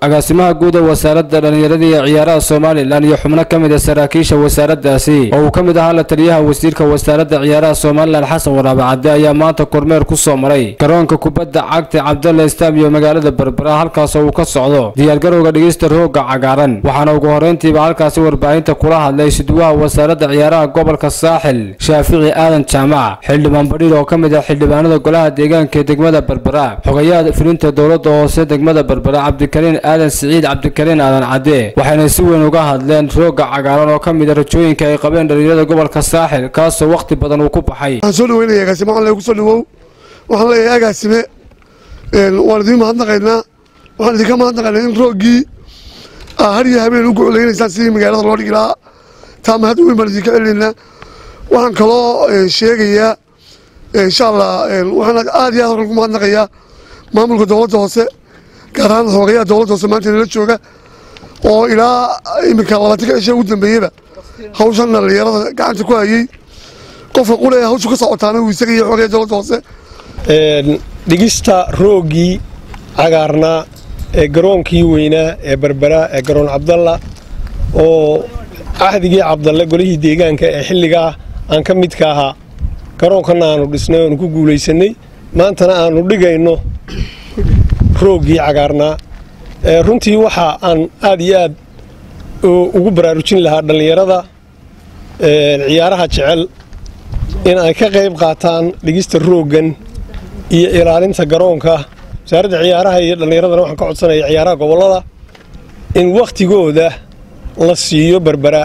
agaasimaha guud ee wasaaradda dhallinyarada iyo ciyaaraha somalilan iyo xubno ka mid a saraakiisha wasaaraddaasi oo uu ka mid ahaa la taliyaha wasiirka wasaaradda ciyaaraha somalilan xasan waraabe cadde ayaa maanta kormeer ku soo maray garoonka kubadda cagta cabdalla istaam iyo magaalada berbera halkaasoo uu ka socdo diyaargarowga dhigista rooga cagaaran waxaana ugu horrayntiiba halkaasi warbaahinta kula hadlay suduwaha wasaaradda ciyaaraha gobolka saaxil shaafici aadan jaamac xildhibaan badhiir oo ka mid ah xildhibaanada golaha deegaanka ee degmada berbera xogayaha fulinta dowladda hoose degmada berbera cabdikariin aadan siciid cabdikariin aadan cadde waxayna si weyn uga hadleen rooga cagaaran oo ka mid a rajooyinka ay qabeen dhalinyarada gobolka saaxil kaasoo wakhti badan uu ku baxay waxaan soo dhaweynaya agaasime waxaan leeyahay kusoo dhawow waxaan leeyahay agaasime waan idiin mahadnaqaynaa waxaan idinka mahadnaqaynaa in rooggii aa har iyo habeen u gocoleynaysaan sidii magaalada loo dhigi lahaa taa mahad weyn baan idinka celinaynaa waxaan kaloo sheegayaa insha allah waxaan aad iyo aad horkan ku mahadnaqayaa maamulka dowladda hoose gaar ahaan hoogayaha dowladda hoose maanta inala jooga oo ilaa iminka labaatanka cisha ugu dambeeyeyba hawshan dhalinyarada gacanta ku hayey qofka qule hawshu ka socotaana uu isaga iyo xoogayaha dowladda hoose dhigista rooggii cagaarnaa ee garoonkii weynaa ee berbera ee garoon cabdalla oo cahdigii cabdalle golihii deegaanka ee xilligaa aan ka midka ahaa garoonkanna aanu dhisnay oonu ku guulaysannay maantana aanu dhigayno rooggii cagaarnaa runtii waxa aan aad iyo aad ugu baraarujin lahaa dhallinyarada ciyaaraha jecel in ay ka qayb qaataan dhigista rooggan iyo ilaalinta garoonka wasaaradda ciyaaraha iyo dhallinyaradana waxaan ka codsanaya ciyaaraha gobollada in wakhtigooda la siiyo berbera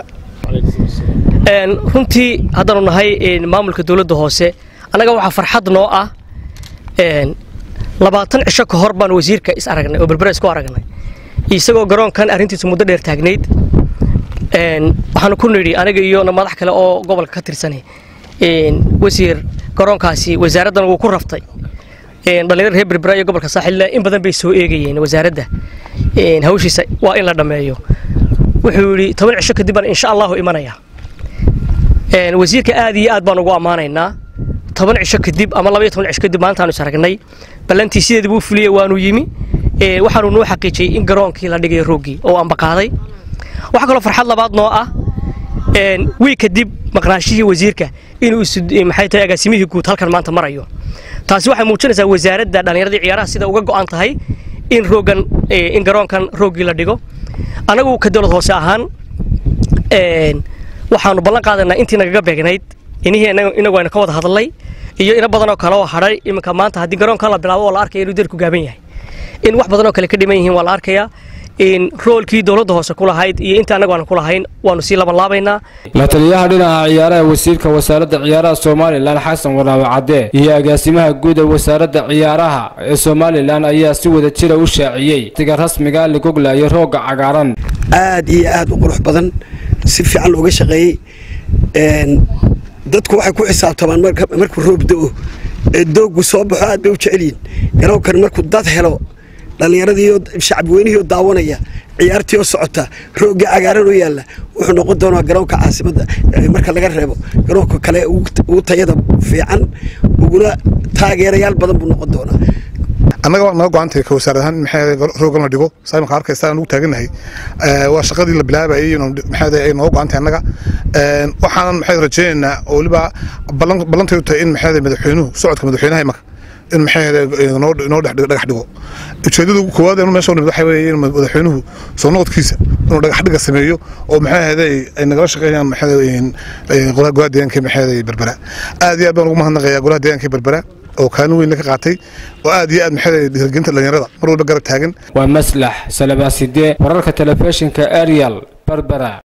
runtii haddaanu nahay maamulka dowladda hoose annaga waxaa farxad noo ah labaatan cisho ka hor baan wasiirka is aragnay oo berbera isku aragnay isagoo garoonkan arrintiisa muddo dheer taagnayd waxaanu ku nidhi aniga iyo madax kale oo gobolka ka tirsanay wasiir garoonkaasi wasaaraddan wuu ku raftay dhallinyarada reer berbera iyo gobolka saaxilla in badan bay soo eegayeen wasaaradda hawshiisa waa in la dhammeeyo wuxuu yidhi toban cisho kadib baan insha allahu imanaya wasiirka aad iyo aad baan ugu ammaanaynaa toban cisho kadib ama laba iyo toban cisho kadib maantaanu is aragnay ballantii sideeda buu fuliyey waanu yimi waxaanu noo xaqiijiyey in garoonkii la dhigayo rooggii oo ambaqaaday waxaa kaloo farxad labaad noo ah wiig kadib maqnaashihii wasiirka inuu maxay tahay agaasimihii guud halkan maanta marayo taasi waxay muujinaysaa wasaaradda dhallinyaradii ciyaaraha sida uga go'an tahay in rooggan in garoonkan rooggii la dhigo anagu ka dowlad hoose ahaan waxaanu ballan qaadanaa intii nagaga beegnayd inihii inagu aynu ka wada hadlay iyo ina badanoo kale oo hadhay iminka maanta haddii garoonkan la bilaabo oo la arkaya inuu derku gaaban yahay in wax badanoo kale ka dhiman yihiin waa la arkayaa in roolkii dowladda hoose ku lahayd iyo inta annagu aanu ku lahayn waanu sii labanlaabaynaa la taliyaha dhinaca ciyaaraha wasiirka wasaaradda ciyaaraha somalilan xasan waraabe cadde iyo agaasimaha guud ee wasaaradda ciyaaraha ee somalilan ayaa si wada jira u shaaciyey tiga rasmiga ligogla iyo roogga cagaaran aad iyo aad u qurux badan si fiican looga shaqeeyey dadku waxay ku xisaabtamaan markuu roob da'o ee dooggu soo baxo aad bay u jecelyihin garoonkan markuu dad helo dhallinyaradiiyo shacabweynihiioo daawanaya ciyaartii oo socota roogga cagaaran oo yaalla wuxuu noqon doonaa garoonka caasimadda marka laga reebo garoonka kale ugu tayada fiican uguna taageerayaal badan buu noqon doonaa annaga waa naga go-antay ka wasaarad ahaan maxaa roogan la dhigo saa imanka arkaysa aan ugu taagannahay waa shaqadii la bilaabayay maxaa ay nooga go-antay annaga waxaanan maxaa rajaynaynaa oo weliba ballantay u tahay in maxaa madaxweynuhu socodka madaxweynaha imanka in maxaa noo dhagax dhigo ujeedada koowaad inu meesha nimid waxa weeye in madaxweynuhu soo noqodkiisa inuu dhagax dhiga sameeyo oo maxaa ahday ay nagala shaqeeyaan maxaa golaha deegaanka maxaa berbera aad iyo aad baan ugu mahadnaqayaa golaha deegaanka berbera oo kaalin weyn ka qaatay oo aad iyo aad maxaa dhiirgelinta dhalinyarada mar walba garab taagan waa maslax salabaaside wararka telefishinka arial berbera